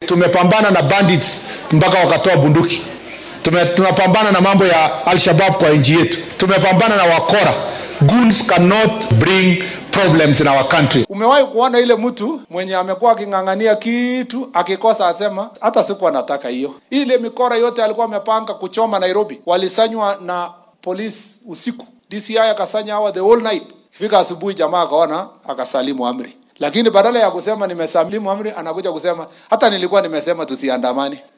tumepambana na bandits mpaka wakatoa bunduki. Tume, tunapambana na mambo ya Al-Shabaab kwa nchi yetu. Tumepambana na wakora. Goons cannot bring problems in our country. Umewahi kuona ile mtu mwenye amekuwa aking'ang'ania kitu akikosa asema hata sikuwa nataka hiyo. Ile mikora yote alikuwa amepanga kuchoma Nairobi walisanywa na polisi usiku. DCI akasanya hawa the whole night. Fika asubuhi jamaa akaona akasalimu amri. Lakini badala ya kusema nimesalimu amri anakuja kusema hata nilikuwa nimesema tusiandamane.